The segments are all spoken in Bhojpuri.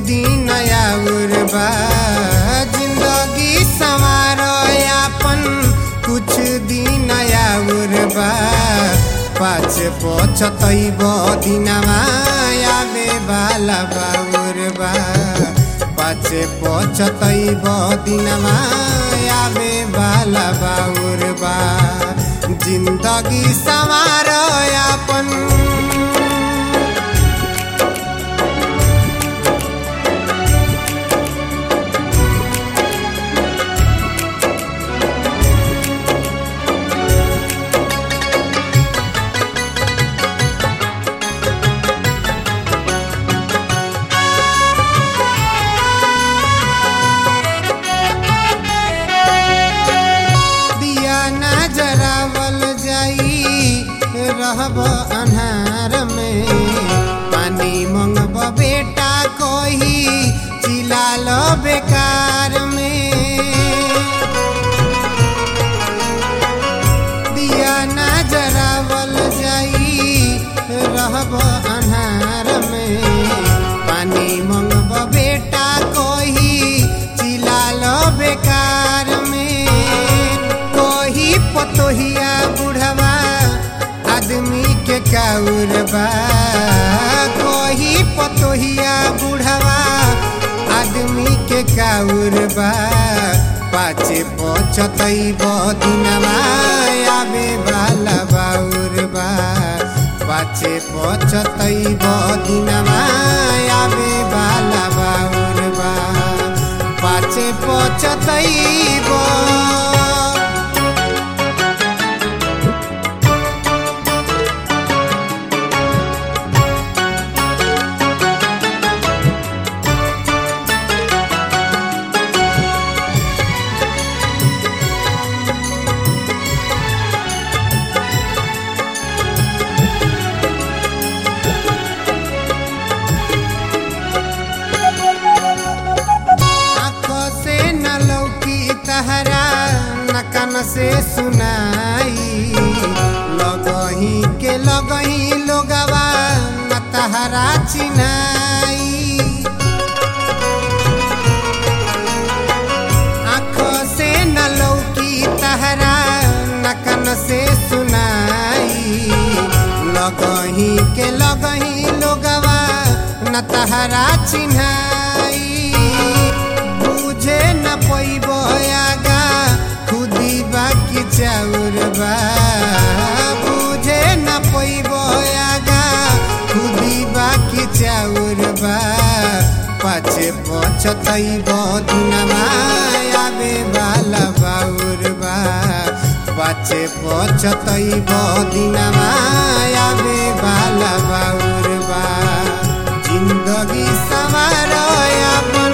दिन आउर बा जिंदगी संवारो यापन कुछ दिन आउर बा पाँच पचतैब दिनमा आवे बाला बाउर बा पाँच पचतैब दिनमा आवे बाला बाउर बा जिंदगी संवारो यापन दिया ना जरावल जाई रहब अन्हार में पानी मंगब बेटा कोही चिलाल बेकार में दिया ना जरावल जाई रहब अन्हार में पानी मंगब बेटा कोही चिलाल बेकार में कोही पतोहिया बुढ़वा आदमी के काउर बा कोही पतोहिया बुढ़वा आदमी के काउर बा पाचे पचतैब दिनमा आवे बाला बाउर बा पाचे पचतैब दिनमा आवे बाला बाउर बा पाचे पचतैब आँखों से न लौकी तहरा न कान से सुनाई लगही के लगही लोगवा न तहरा चिनाई आँखों से न लौकी तहरा न कान से सुनाई लगही के लगही लोगवा न तहरा चिन्हाई बुझे न पैब आगा खुदी बाकी चाउर बा बुझे न पैब आगा खुदी बाकी चाउर बा पाचे पचतैब दिनमा आवे बाला बाउर बा पाचे पचतैब दिनमा आवे बाला बाउर बा जिन्दगी सवार अपन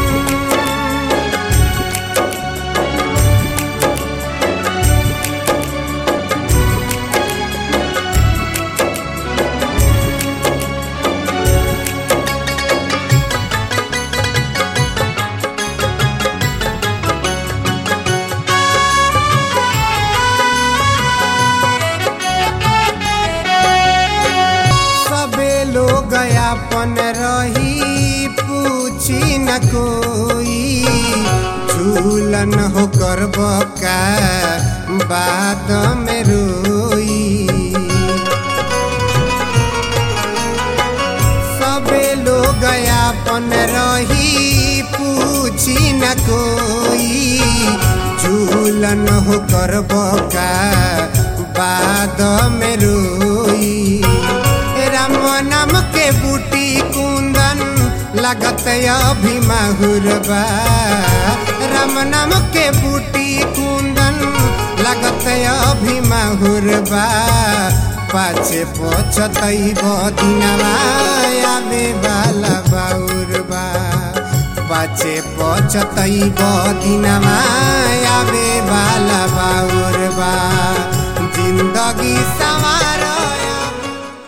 सबे लोग अपन रही पूछी न कोई झूलन हो कर बका बाद में रोई सबे लोग अपन रही पूछी न कोई झूलन हो कर बका बाद में रोई राम नाम के बूटी कुंदन लगत अभी माहुर बा राम नाम के बूटी कुंदन लगत अभी माहुर बा पाछे पचतैब दिनमा आवे बाला बाउर बा पाछे पचतैब दिनमा